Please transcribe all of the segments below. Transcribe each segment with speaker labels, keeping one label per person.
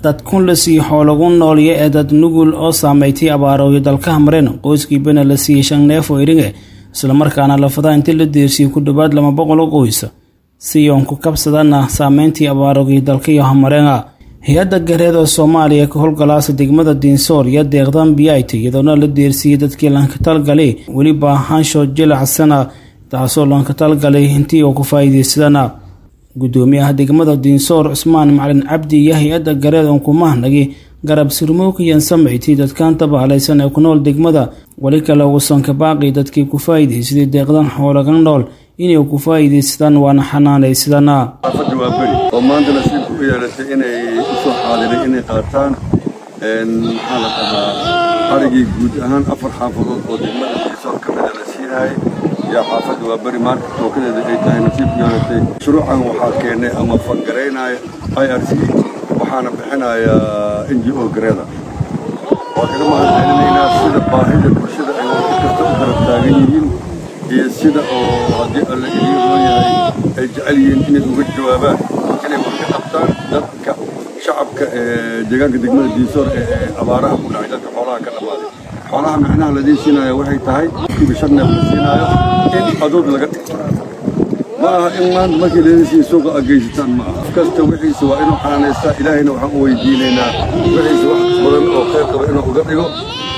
Speaker 1: dad kun la siiyo xoolagu noolya ee dad nugul oo saameeytay abaarooyo dalkaha mareen qoyskiibana la siiyey shan neef oo iringe islamarkaana lafadaa intii la deersiyey ku dhowaad lama boqol oo qoys si yoon ku kabsadana saameyntii abaaroogiyo dalkayo hamareenga hay-adda gareeda soomaaliya ka howlgalaasa degmada diinsoor iyo deeqdan biyaayta iyadoona la deersiiyey dadkii lankatalgalay weliba ahaanshood jilacsana taasoo lankatalgalay intii oo ku faa'iidaysadana gudoomiyaha degmada diinsoor cusmaan macalin cabdi iyo hay-adda gareed oon kumahnagi garab surmookiyan samayti dadkan tabaalaysan ee ku nool degmada weli kale uusan ka baaqi dadkii ku faa'iidaysaday deeqdan xoolagan nool inay ku faa'iidaysadaan waana xanaanaysadana
Speaker 2: xaafadda waa beri oo maanta nasiibku u yeelatay inay usoo xaadiray inay qaataan maxaa la dhahaa arigii guud ahaan afar xaafadood oo degmada diinsoor ka mida la siinayay yaa xaafadda waa beri maanta tookadeeda ay tahay nasiibku yeelatay shuruucan waxaa keenay ama fangaraynaya i r c waxaana bixinaya n g o gareeda waa kaga mahadcelinaynaa sida baahida bulshada ay waqti kasta u garab taagan yihiin iyo sida oo haddii alla idiin loo yahay ay jecel yihiin inay uga jawaabaan inay wax ka qabtaan dadka shacabka ee deegaanka degmada diinsoor ee abaaraha ku dhacay dadka xoolaha ka dhammaaday xoolaha micnaha ladiin siinaayo waxay tahay kiiba shan neef la siinaayo in adood laga dhigto ma aha in maanta markii laydin siin suuqa a geysataan ma aha kasta wixiisa waa inuu xanaanaystaa ilaahayna waxaan u weydiinaynaa wixiisa wax badan oo khayr qaba inuu uga dhigo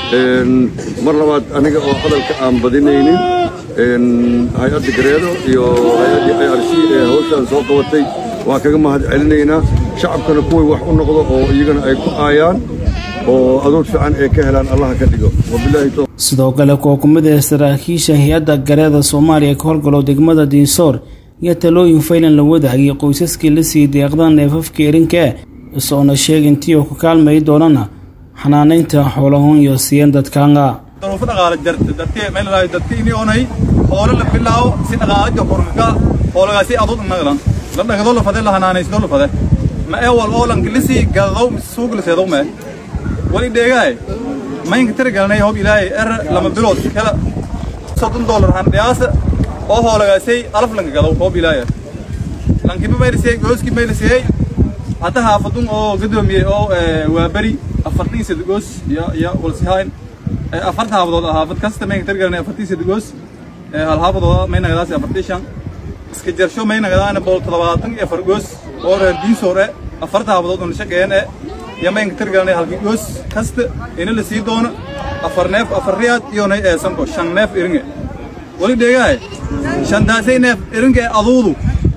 Speaker 2: mar labaad aniga oo hadalka aan badinaynin hay-adda gareedo iyo hay-addii i r c ee hawshaan soo qabatay waan kaga mahad celinaynaa shacabkana kuway wax u noqdo oo iyagana ay ku aayaan oo adood fiican ay ka helaan allaha ka dhigo
Speaker 1: sidoo kale kuwa ku mid ah saraakiisha hay-adda gareeda soomaaliya ka howlgalo degmada diinsoor iyo talooyin faylan la wadaagay qoysaskii la siiyey deeqda neefafka erinkae isoona sheegintii oo ku kaalmay doonana xanaanaynta xoolahun iyo siiyeen dadkaanga
Speaker 3: duruufo dhaqaale jarta dadkii meel laayo dadkii inii onay hoolo la bilaawo si dhaqaalaja korka hoolagaasi adud naglan la dhagado la fade la hanaanaysto la fade ma ee wal oo lan kilisi gadadow suuq la seedow ma wali dheegaay maynka tiri galnay hob ilaahay er lama bilood kala soddon dollar han dhiyaasa oo hoolagaasay alaf lanka gadaw hob ilaahay lankiba mayrisiyey gooski mayrisiyey hadda haafadun oo gadoomiyey oo waa beri afartan sad goos iyo iyo walsihayn afarta haafadood haafad kasta maynka tiri galnay afartan sad goos hal haafadooda maynagadaasi afartan shan iska jarsho maynagadaana bool toddobaatan iyo afar goos oo reer diinsoor e afarta haafadood oo nashaqeeyeen e iyo maynka tiri galnay halkii goos kasta ina la sii doono afar neef afar riyaad iyo nay eesanko shan neef iringe wali dheegahay shantaasay neef iringe aduudu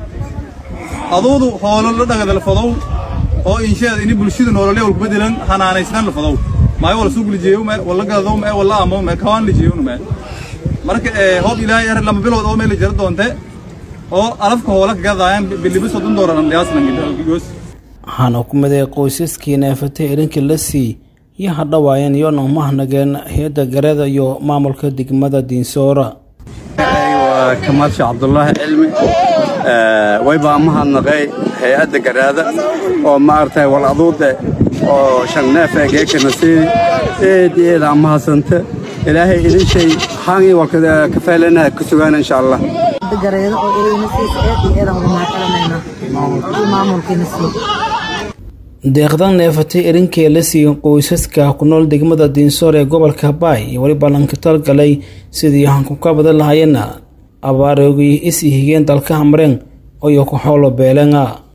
Speaker 3: aduudu hoolo la dhagadalfadow oo insheeda ini bulshada noolole wal kubedelan hanaanaysnan lafadow maayo wala suuq lijeeyo me wala gadadow me wala amo me kawaan lijeeyonu me marka hoob ilaahay er lama bilood oo meel jara doonte oo alafka hoola ka gadaayan bilibi soddon doolar an dhiyaasnangigoos
Speaker 1: waxaana ku miday qoysaskii neefatay erinka la sii iyo hadhawaayeen iyoona umahnageen hay-adda gareeda iyo maamulka degmada diinsoora
Speaker 4: waa kamaal sheekh cabdulaahi cilmi waybaa mahadnaqay hay-adda garaada oo maaragtay wal aduude oo shan neef ee geekana sii eed eed aan mahadsanta ilaahay idin shay haangii walka kafeelena ku sugaan insha allah
Speaker 5: gareedo oo ilayna siis eed iyo eedan uga mahadcelinayna maamulkiina sii
Speaker 1: deeqdan neefatay erinkee la siiyey qoysaska ku nool degmada diinsoor ee gobolka baay iyo weliba lankatalgalay sidii hanku ka badan lahayeenna abaaroogi is higeen dalkaha mareen oyo ku xoolo beelenga